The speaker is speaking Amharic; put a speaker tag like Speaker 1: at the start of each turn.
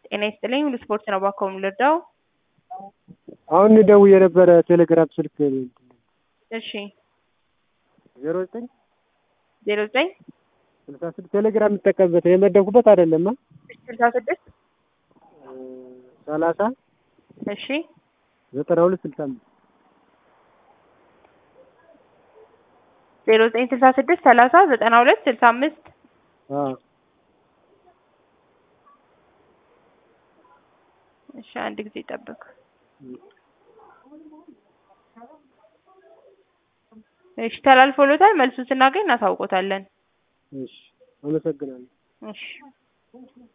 Speaker 1: ጤና ይስጥልኝ ሁሉ ስፖርት ነው እባክዎ የምንረዳው?
Speaker 2: አሁን ደውዬ የነበረ ቴሌግራም ስልክ
Speaker 1: እሺ
Speaker 2: ዜሮ ዘጠኝ
Speaker 1: ዜሮ ዘጠኝ
Speaker 2: ስልሳ ስድስት ቴሌግራም የምጠቀምበት የመደብኩበት አይደለም
Speaker 1: ስልሳ ስድስት
Speaker 2: ሰላሳ
Speaker 1: እሺ
Speaker 2: ዘጠና ሁለት ስልሳ አምስት
Speaker 1: ዜሮ ዘጠኝ ስልሳ ስድስት ሰላሳ ዘጠና ሁለት ስልሳ አምስት
Speaker 2: አዎ
Speaker 1: እሺ አንድ ጊዜ ጠብቅ። እሺ ተላልፎሎታል። መልሱን ስናገኝ እናሳውቆታለን።
Speaker 2: እሺ አመሰግናለሁ።
Speaker 1: እሺ